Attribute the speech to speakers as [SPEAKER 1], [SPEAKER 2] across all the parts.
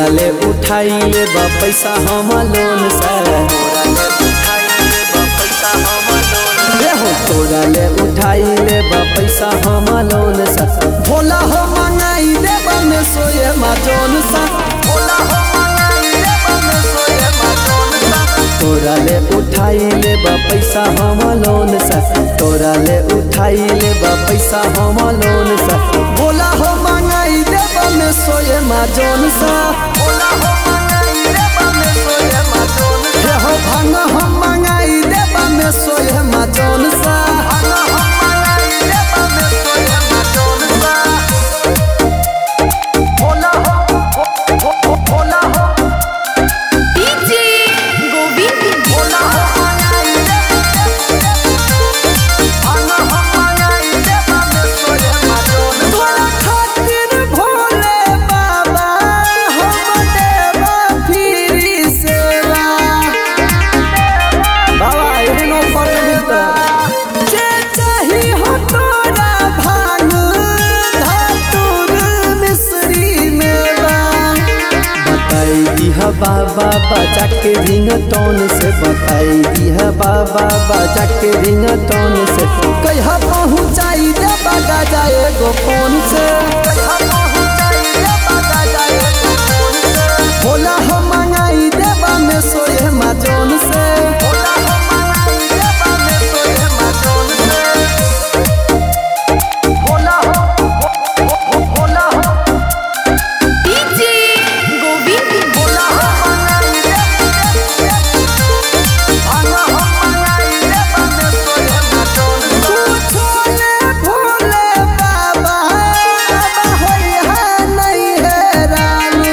[SPEAKER 1] ले उठाई ले बा पैसा हम लोन से ए हो तोरा ले उठाई ले बा पैसा हम लोन से भोला हो मंगाई दे में सोए मा जोन सा भोला हो मंगाई दे में सोए मा जोन सा तोरा ले उठाई ले बा पैसा हम लोन से तोरा ले उठाई ले बा पैसा हम लोन से भोला हो मंगाई दे में सोए मा जोन सा भोला हो मंगाई दे में सोए मा जोन सा हो भांग हम मंगाई दे में सोए मा जोन सा भांग हम मंगाई दे में सोए मा जोन सा भोला हो भो- भो- भोला हो
[SPEAKER 2] डीजे गोविंद
[SPEAKER 1] भोला हो मंगाई दे भांग हम मंगाई दे में सोए मा जोन सा तोरा खातिर भोले बाबा हम देवा फिरी सेवा बाबा एहनो पट मिलता जे चाही हो तोरा भांग धतूर मिश्री मेवा बताई दिह बाबा बजा के रिंग टोन से बताई दिह बाबा बजा के रिंग टोन से कहिया पहुँचाई दे बगा जाए गो फोन से कहिया पहुँचाई दे बगा जाए गो फोन से भोला हो मंगाई देबा में सोए मा जोन से भोला हो मंगाई देबा में सोए मा जोन से भोला हो भो- भो- भोला हो
[SPEAKER 2] डीजे गोविंद
[SPEAKER 1] भोला हो मंगाई दे भांगा हो मंगाई देबा में सोए मा जोन से छोले भोले बाबा बाबा होई है नहीं है रानी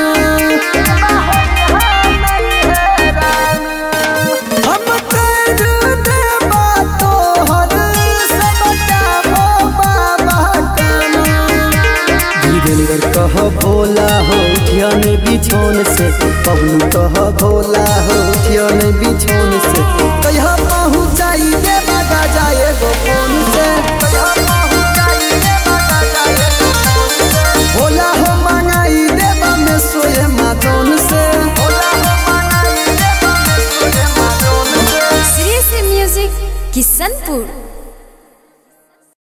[SPEAKER 1] हम कर देबा तोहर सबटा हो बाबा काना वीरेंद्र कह भोला हो उठियन बिछौन से पवनु कह भोला हो उठियन बिछौन से कहिया पहुँचाई दे बगा जाए गो फोन